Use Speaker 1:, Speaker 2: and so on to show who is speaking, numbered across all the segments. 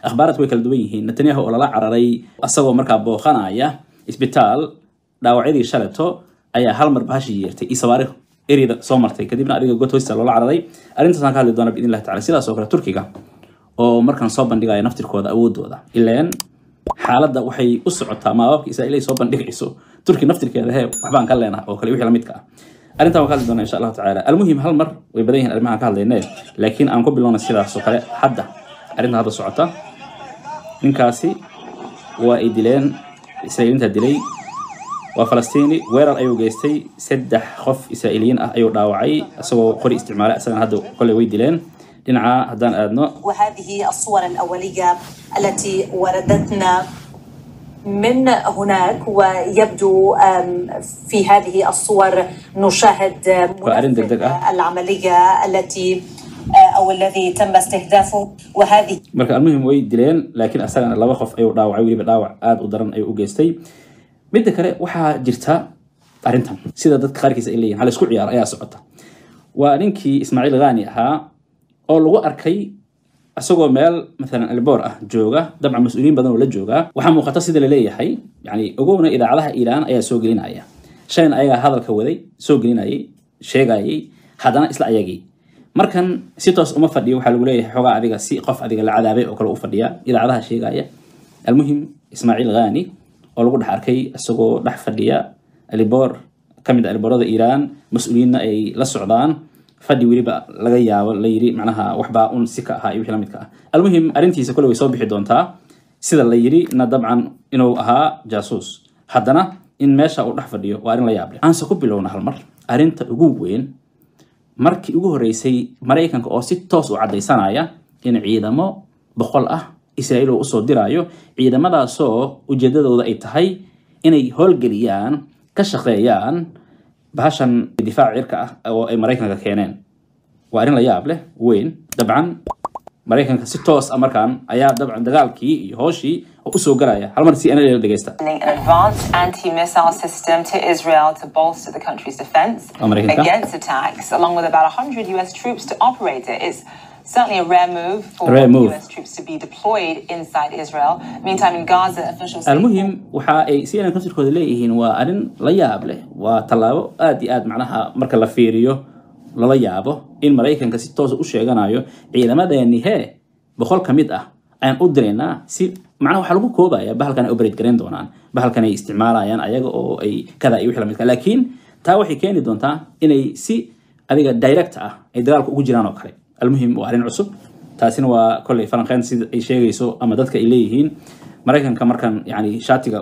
Speaker 1: akhbaaraadku way kala duwan yihiin netanyahu oo lala cararay asagoo markaa booqanaya isbitaal dhaawacyadii shaleto ayaa hal mar bahashii yeertay iyo sawaarikh ereyada soo martay kadibna adiga god hoosta loola cararay arrintaasaan ka hadli doona biidn illahi tacala sidaas oo kale turkiga oo markaan soo bandhigaya naftirkooda awoodooda ileen xaaladda waxay u socotaa maabaabka israa'iil ay soo bandhigayso turki naftirkeeda hee waxbaan ka leenaha oo kale wixii lamidka ah arrintan waan ka hadli doonaa insha allahu tacaala almuhim hal mar way badan yihiin arrimahan ka hadlayne laakiin aan ku bilowna sidaas oo kale hadda arrintan hadda socota ninkaasi waa ay dileen israa'iiliinta dilay waa falastiini weerar ayuu geystay saddex qof israa'iiliyiin ah ayuu dhaawacay isagoo qori isticmaalay isagana hadda kolley way dileen dhinaca haddaan aadno
Speaker 2: وهذه الصور الأولية التي وردتنا من هناك ويبدو أم، في هذه الصور نشاهد
Speaker 1: وأرين
Speaker 2: منفذ
Speaker 1: دقدقة.
Speaker 2: العملية التي آه، أو الذي تم استهدافه وهذه
Speaker 1: marka almuhim way dileen laakiin asagana laba qof ayuu dhaawacay weliba dhaawac aada u daran ayuu u geystay midda kale waxaa jirta arrintan sida dadka qaarkiis ay leeyihin hal isku ciyaar ayaa socota waa ninkii ismaaciil khani ahaa oo lagu arkay isagoo meel maalan alboor ah jooga dabcan mas-uuliyiin badan oo la joogaa waxaa muuqata sida la leeyahay yani ogowna idaacadaha iiraan ayaa soo gelinaya shalayna ayagaa hadalka waday soo gelinayay sheegayay haddana isla ayagii markan si toos uma fadhiyo waxaa lagu leeyahay xogaa adiga si qof adiga la cadaabay oo kale u fadhiya idaacadaha sheegaya almuhim ismaaciil khani oo lagu dhex arkay isagoo dhex fadhiya aliboor ka mid a aliboorada iiraan mas-uuliyiinna ay la socdaan fadhi weliba laga yaabo la yiri macnaha waxbaa un si ka ahaa iyo wixii la midka ah almuhim arrintiisa kole way soo bixi doontaa sida la yiri na dabcan inuu ahaa jaasuus haddana in meesha uu dhex fadhiyo waa arrin la yaab leh aanse ku bilowna hal mar arrinta ugu weyn markii ugu horreysay maraykanka oo si toos u caddaysanaya in ciidamo boqol ah israa'iil uu usoo diraayo ciidamadaasoo ujeedadooda ay tahay inay howlgeliyaan ka shaqeeyaan bahashan difaac cirka ah oo ay maraykanka keeneen waa arrin la yaab leh weyn dabcan maraykanka si toos ah markaan ayaa dabcan dagaalkii iyo hooshii oo usoo galaya hal mar si ana la dhegeysta
Speaker 3: sending an advanced anti-missile system to Israel to bolster the country's defense
Speaker 1: America.
Speaker 3: against attacks, along with about 100 U.S. troops to operate it. It's certainly a rare move for
Speaker 1: Rare move.
Speaker 3: U.S. troops to be deployed inside Israel. Meantime, in Gaza, officials say
Speaker 1: almuhim waxa ay cnn naftirkooda leeyihiin waa arrin la yaab leh waa tallaabo aad iyo aad macnaha marka la fiiriyo lala yaabo in maraykanka si toosa u sheeganayo ciidamadeeni hee boqol ka mid ah ayaan u diraynaa si macnaha waxaa lagu koobaya bahalkan ay operate garayn doonaan bahalkan ay isticmaalayaan ayaga oo ay kada iyo wixii la midka laakiin taa waxay keeni doontaa inay si adiga direct ah ay dagaalka ugu jiraan oo kale almuhim waa arrin cusub taasina waa kolley falanqeyn sida ay sheegayso ama dadka ay leeyihiin maraykanka markan yani shaatiga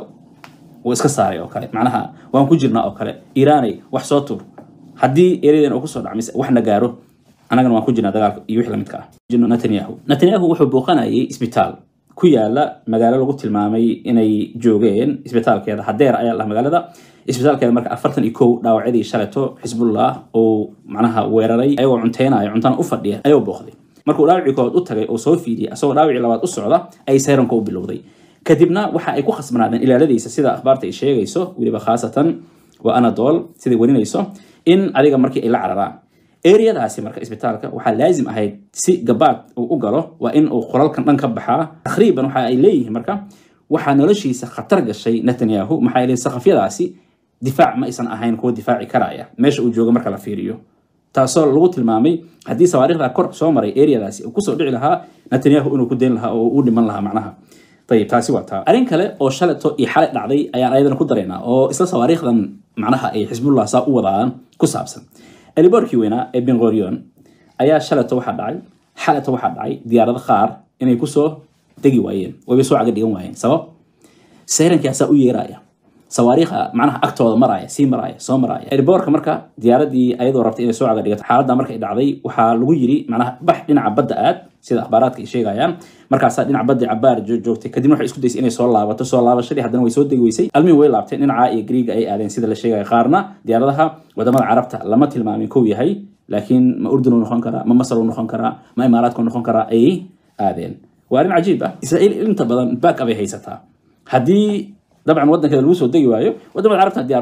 Speaker 1: uu iska saaray oo kale macnaha waan ku jirnaa oo kale iiraanay wax soo tur haddii eradan uu kusoo dhacmise waxna gaaro annagana waan ku jirnaa dagaalka iyo wixii la midka ah jirno netanyahu netanyahu wuxuu booqanayay isbitaal ku yaala magaalo lagu tilmaamay inay joogeen isbitaalkeeda hadeer ayaa lah magaalada isbitaalkeeda marka afartan iyo kow dhaawacyadii shaleto xisbullah uu macnaha weeraray ayagoo cunteynayo cuntana u fadhiya ayuu booqday markuu dhaawacii koowaad u tagay oo soo fiidiyay asagoo dhaawacii labaad u socda ay sayranka u bilowday kadibna waxa ay ku khasbanaadeen ilaaladiisa sida akhbaarta ay sheegayso weliba khaasatan waa anadol siday warinayso in adiga markii ay la cararaan eriyadaasi marka isbitaalka waxaa laazim ahayd si gabaad uu u galo waa in uu qolalkan dhan ka baxaa takriiban waxa ay leeyihiin marka waxaa noloshiisa khatar gashay netanyahu maxaa yeelay sakafyadaasi difaac ma aysan ahayn kuwa difaaci karaya meesha uu joogo marka la fiiriyo taasoo lagu tilmaamay haddii sawaariikhda kor soo maray eriyadaasi uu kusoo dhici lahaa netanyahu inuu ku dayn lahaa oo u dhiman lahaa macnaha ayib taasi waa taa arrin kale oo shaleto iyo xalay dhacday ayaan ayadana ku daraynaa oo isla sawaariikhdan macnaha ay xisbullah saa u wadaan ku saabsan eliboorkii weynaa ee bengorion ayaa shaleto waxaa dhacay xaleto waxaa dhacay diyaarado qaar inay kusoo degi waayeen wayba soo caga dhigan waayeen sabab sayrankaasaa u yeeraya sawaariikha macnaha agtooda maraya sii maraya soo maraya eliboorka marka diyaaradii ayadoo rabtay inay soo caga dhigato xaaladda markay dhacday waxaa lagu yiri macnaha bax dhinaca badda aad sida akhbaaraadka ay sheegayaan markaasaa dhinaca badda cabaar joogtay kadibna waxay isku daysay inay soo laabato soo laabashadii haddana way soo degi weysay almihim way laabteen dhinaca iyo griiga ay aadeen sida la sheegaya qaarna diyaaradaha wadamada carabta lama tilmaamin kow yahay laakiin ma urdun uu noqon karaa ma masar uu noqon karaa ma imaaraadka uu noqon karaa ayay aadeen waa arrin cajiib ah israa'iil inta badan back up ay haysataa haddii dabcan waddankeeda lagu soo degi waayo wadamada carabta diyaar u ah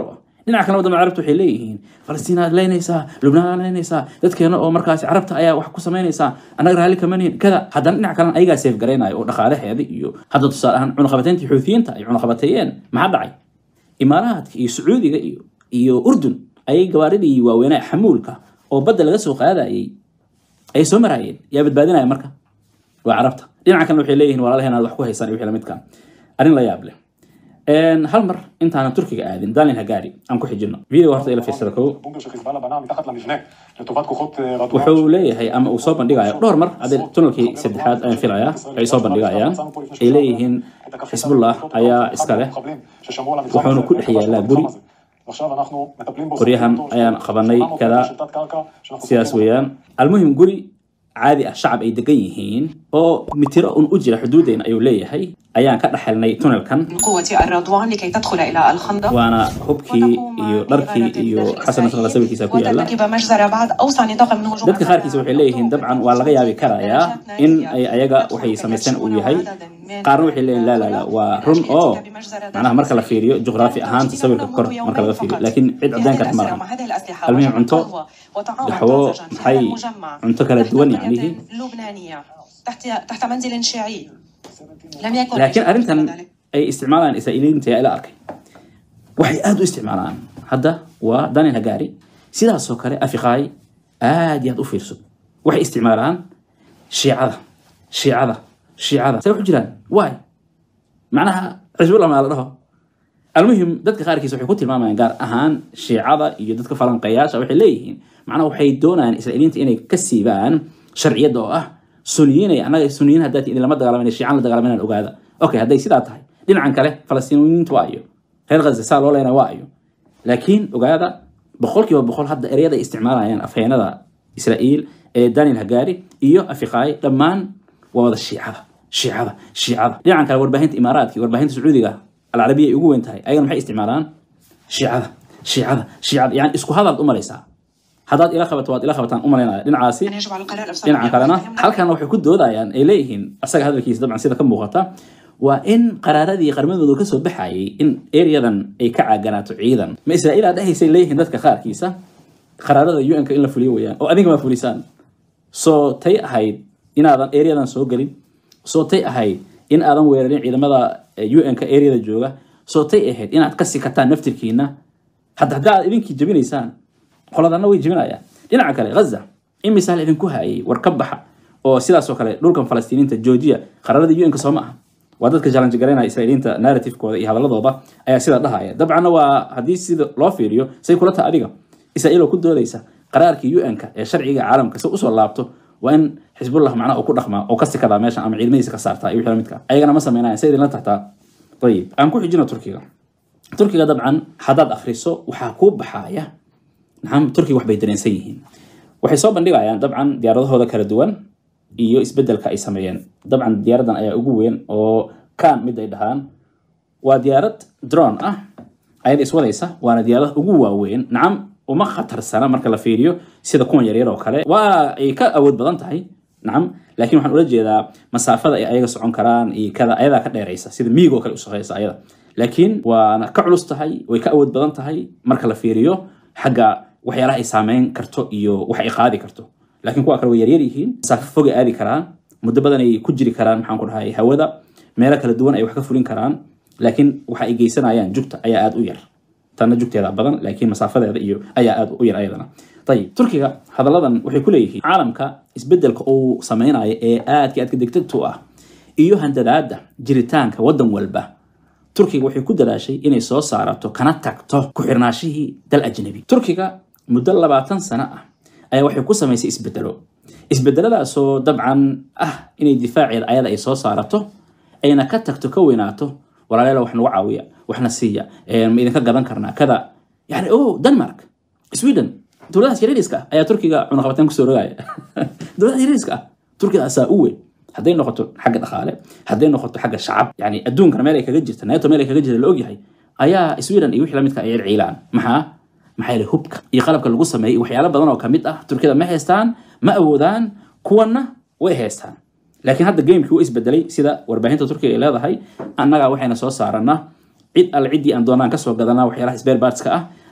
Speaker 1: dhinaca kale wadamada carabta waxay leeyihiin falastiin aad leynaysaa lubnaan aad leynaysaa dadkeena oo markaasi carabta ayaa wax ku samaynaysaa annaga raalli kama nihin kada haddana dhinaca kalena ayagaa seef garaynayo oo dhaqaalaheeda iyo hadda tusaale ahaan cunaqabateyntii xuutiyiinta ay cunaqabateeyeen maxaa dhacay imaaraadka iyo sacuudiga iyo iyo urdun ayay gawaaridii waaweynaa xamuulka oo badda laga soo qaadayay ay soo maraayeen yaa badbaadinaya marka waa carabta dhinaca kalena waxay leeyihiin walaalaheen aad wax ku haysaan iyo wixii lamidka arrin la yaab leh hal mar intaanan turkiga aadin dalin hagaari aan ku xijino video horta ila fiirsada kow
Speaker 4: בונקר שחיזבאללה בנה מתחת למבנה לטובת כוחות אה, רדואן.
Speaker 1: wuxuu leeyahay ama uu soo bandhigayo dhowr mar hadee tunelkii saddexaad ayaan filayaa ay soo bandhigayaan ay leeyihiin xisbullah ayaa iska leh wuxuuna ku dhex yaalaa guri qoryahan ayaan qabanay kada sidaas weeyaan almuhim guri caadi ah shacab ay degan yihiin oo mitiro un u jira xuduudeena ayuu leeyahay ayaan ka dhexelnay tunelkan
Speaker 5: من قوة الرضوان لكي تدخل إلى الخندق
Speaker 1: waana hubkii iyo dharkii iyo xasan nasralla sawirkiisa ku yaala
Speaker 5: وترتكب مجزرة بعد أوسع نطاق من هجوم
Speaker 1: dadka qaarkiisa waxay leeyihiin dabcan waa laga yaabi karayaa in ay ayaga waxay samaysteen uu yahay qaarna waxay leeyihin laa laa laa waa run oo macnaha marka la fiiriyo juqraafi ahaanta sawirka kor marka laga fiiriyo laakiin cid caddayn karta ma laha المهم عنتو دحوو محي عنتو كلا دوان يعني هي.
Speaker 5: لبنانية تحت تحت منزل شيعي لم يكن
Speaker 1: laakiin
Speaker 5: أي شيء
Speaker 1: arrintan
Speaker 5: ذلك.
Speaker 1: ay isticmaalaan israa'iiliyiinta yaa ila arkay waxay aad u isticmaalaan hadda waa danin hagaari sidaasoo kale afiqaay aad iyo aad u fiirso waxay isticmaalaan shiicada shiicada shiicada say wax u jiraan waay macnaha xisbullah maa la dhaho almuhim dadka qaarkiis waxay ku tilmaamayaan gaar ahaan shiicada iyo dadka falanqeeyaasha waxay leeyihiin macnaha waxay doonayaan israa'iiliyiinta inay ka siibaan sharciyadda oo ah suniyiinay annaga suniyiin haddaad idin lama dagaalamayna shiican la dagaalamaynan ogaada okay hadday sidaa tahay dhinacan kale falastiiniyiintu waa iyo reer ghaza saa loo leynaa waa iyo laakiin ogaada boqolkiiba boqol hadda ereyada ay isticmaalayaan afheenada israa'iil ee daniel hagaari iyo afiqaay dhammaan waa wada shiicada shiicada shiicada dhinacan kale warbaahinta imaaraadka iyo warbaahinta sacuudiga alcarabiya ay ugu weyn tahay ayagana maxay isticmaalaan shiicada shiicada shiicada yani isku hadalaad u malaysaa haddaad ila qabato waad ila qabataan u malaynaya dhinacaasi
Speaker 5: يعني يجب على القرار الأفسد
Speaker 1: dhinaca kalena halkan waxay ku doodayaan ay leeyihiin asaga hadalkiisa dabcan sida ka muuqata waa in qaraaradii qarmadooda ka soo baxayay in ereyadan ay ka caaganaato ciidan ma israa'iil aad dhahaysay leeyihiin dadka qaarkiisa qaraarada un-ka in la fuliyo weeyaan oo adiga ma fulisaan soo tay ahayd inaadan ereyadan soo gelin soo tay ahayd in aadan weerarin ciidamada un-ka ereyada jooga soo tay ahayd inaad ka sikataan naftirkiina hadda haddii aad idinkii jebinaysaan qoladana way jebinayaan dhinaca kale ghaza in misaal idinku hayay war ka baxa oo sidaasoo kale dhulkan falastiiniinta joojiya qararada un-ka soo ma aha waa dadka challenge garaynaya israa'iiliinta narrativekooda iyo hadaladooda ayaa sidaa dhahaya dabcanna waa haddii sida loo fiiriyo say kula taha adiga israa'iil oo ku doodaysa qaraarkii un-ka ee sharciga caalamka si usoo laabto waa in xisbullah macnaha uu ku dhaqmaa oo ka sikadaa meeshan ama ciidamadiisa ka saartaa iyo wixii lamidka ayagana ma sameynaya say idinla tahtaa ayib aan ku xijino turkiga turkiga dabcan haddaad akhriso waxaa kuu baxaya nacam turkiga waxbay dareensan yihiin waxay soo bandhigayaan dabcan diyaaradahooda kala duwan iyo isbedelka ay sameeyeen dabcan diyaaradan ayaa ugu weyn oo kan mid ay dhahaan waa diyaarad drone ah ayada iswadaysa waana diyaarada ugu waaweyn nacam uma khatarsana marka la fiiriyo sida kuwan yaryar oo kale waa ay ka awood badan tahay nacam laakiin waxaan ula jeedaa masaafada ay ayaga socon karaan iyo kada ayadaa ka dheeraysa sida miig oo kale u shaqeysa ayada laakiin waana ka culus tahay way ka awood badan tahay marka la fiiriyo xagga waxyaalaha ay saameyn karto iyo wax ay qaadi karto laakiin kuwa kale way yaryar yihiin masaafo fogay aadi karaan muddo badan ay ku jiri karaan maxaan ku dhahay hawada meelo kala duwan ay wax ka fulin karaan laakiin waxa ay geysanayaan jugta ayaa aada u yar tanna jugteeda badan laakiin masaafadeeda iyo ayaa aada u yar ayadana ayib turkiga hadalladan waxay ku leeyihiin caalamka isbedelka uu sameynayo ee aadka aadka degdegta u ah iyo handadaada jiritaanka waddan walba turkiga waxay ku dadaashay inay soo saarato kana tagto ku xirnaashihii dal ajnabi turkiga muddo labaatan sano ah ayaa waxay ku samaysay isbedelo isbedeladaasoo dabcan ah inay difaaceeda ayada ay soo saarato ayna ka tagto ka weynaato walaalayaal wax nagu caawiya waxna siiya ma idinka gadan karnaa kada yani o denmark sweden dowladahaas yariiska ah ayaa turkiga cunaqabateen kusoo rogaya dowladaha yariiska ah turkiga asaa u weyn hadday noqoto xagga dhaqaale hadday noqoto xagga shacab yani adduunkana meel ay kaga jirta neeto meel ay kaga jirta la ogyahay ayaa sweden iyo wixii lamidka ay ciilaan maxaa maxaa yeelay hubka iyo qalabka lagu sameeyey waxyaalo badan oo kamid ah turkida ma haystaan ma awoodaan kuwanna way haystaan laakiin hadda gamekii wuu isbedelay sida warbaahinta turkiga ay leedahay annagaa waxayna soo saaranaa cid alle ciddii aan doonaan kasoo gadanaa waxyaalaha spare partska ah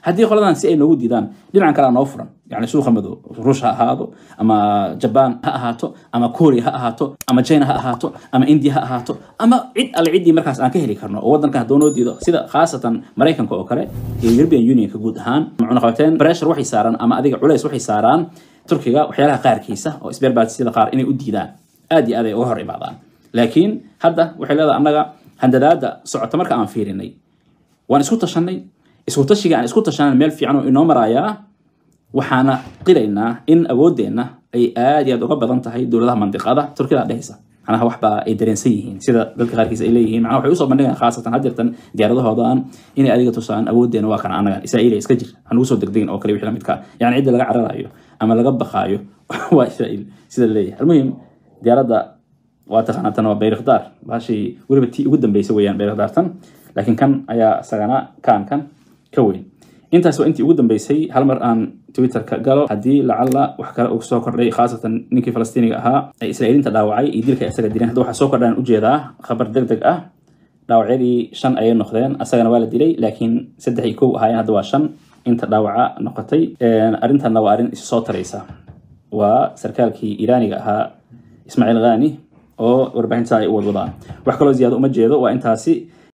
Speaker 1: haddii qoladan si ay noogu diidaan dhinacan kale noo furan yani suuqa madow ruush ha ahaado ama jabaan ha ahaato ama korea ha ahaato ama china ha ahaato ama india ha ahaato ama cid alle ciddii markaas aan ka heli karno oo wadankan hadduu noo diido sida khaasatan maraykanka oo kale iyo european unionka guud ahaan cunaqabateen pressure waxay saaraan ama adiga culays waxay saaraan turkiga waxyaalaha qaarkiisa oo isbeerbaatisiyada qaar inay u diidaan aad iyo aad ay uga hor imaadaan laakiin hadda waxay leedahay annaga handadaada socota marka aan fiirinay waan isku tashanay isku tashiga aan isku tashanay meel fiican oo inoo marayaa waxaana qiraynaa in awooddeenna ay aad iyo aad uga badan tahay dowladaha mandiqada turkida dhehaysa macnaha waxbaa ay dareensan yihiin sida dadka qaarkiis ay leeyihiin macnaha waxay usoo bandhigaan khaasatan hadeertan diyaaradahoodan inay adiga tusaan awooddeena waa kana annagan israa'iil iska jir hanugu soo degdegin oo kale wixii lamidka yani cidda laga cararayo ama laga baqaayo waa israa'iil sida leeyahay almuhim diyaaradda waa taqaanaa tan waa bayrakdaar bahashii weliba tii ugu dambeysay weeyaan bayrakdaartan laakiin kan ayaa isagana kaan kan ka weyn intaas waa intii ugu dambeysay hal mar aan twitterka galo haddii lacalla wax kale uu soo kordhay khaasatan ninkii falastiiniga ahaa ee israa'iiliinta dhaawacay iyo dilka isaga dileen hadda waxaa soo kordhaan ujeedaa khabar deg deg ah dhaawacyadii shan ayay noqdeen asagana waa la dilay laakiin saddex iyo kow ahaayeen hadda waa shan inta dhaawaca noqotay arrintanna waa arrin isu soo taraysa waa sarkaalkii iiraaniga ahaa ismaaciil khani oo warbaahinta ay u wadwadaan wax kaloo ziyaado uma jeedo waa intaasi